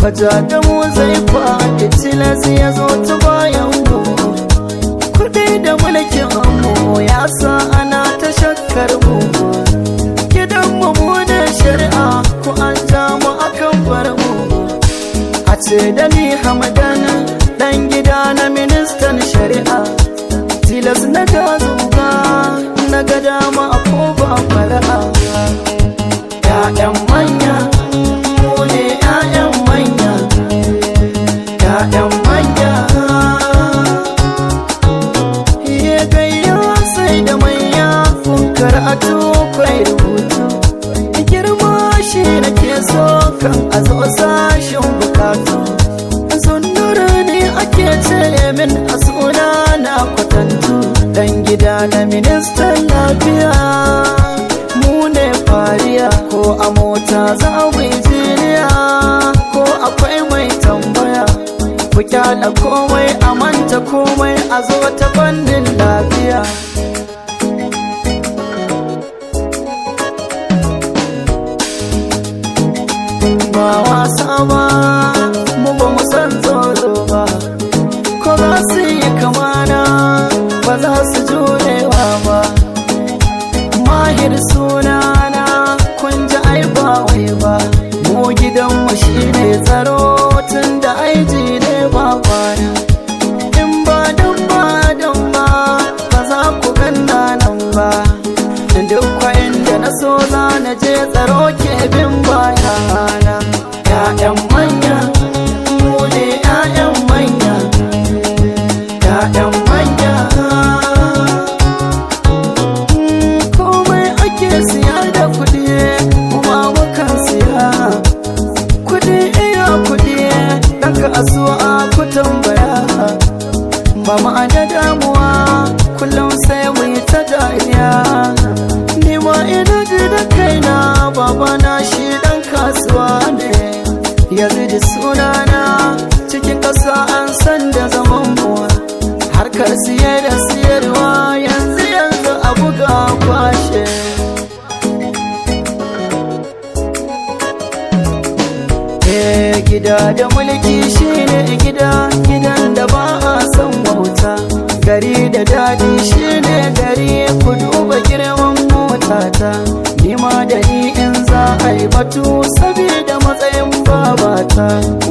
faja da mu zai faɗi tilas ya zo ta bayan mu kuɗi da mulkin mu ya sa ana ta shakkar mu gidan mu mu da shari'a ku an ja mu akan bar mu a ce da ni hamadan dan gida na ministan shari'a tilas na ta zuga na ga dama ko ba fara'a ya'yan manya mu ne ya'yan manya ya'yan manya ya gayya sai da manya kun karatu kwai rubutu girma shi nake so kan a zo sashin bukatu sunnura ne ake ce min a suna na kwatantu dan gida na ministan lafiya mu ne fariya ko a mota za mu yi jiniya ko akwai mai tambaya ku kyala komai a manta komai a zo ta fannin lafiya ba wasa ba mu ba mu san tsoro ba ko za su yi kamana ba za su jurewa ba mahir sunana kun ji ai ba wai ba mu gidanmu shi ne tsaro tun da aiji ne ba kwana in ba don ba don ba ba za ku ganna nan ba duk kwayin da na so za na je tsaro ke bin bayana ya'yan manya mu ne ya'yan manya ya'yan manya komai ake siya da kuɗi kuma mukan siya kuɗi iya kuɗi ɗan kasuwa ku tambaya ba ma da damuwa kullum sai mu yi ta dariya ni ma ina ji da kaina babana shi ɗan kasuwa ne yanzu da sunana cikin ƙasa an san da zaman muwa harkar siye da siyarwa yanzu yanzu a buga kwashe Eh gida da mulki shine gida gidan da ba a son wauta gari da daɗi shine gari ku duba girman motata ni ma da ni in za a yi batu saboda matsayin babata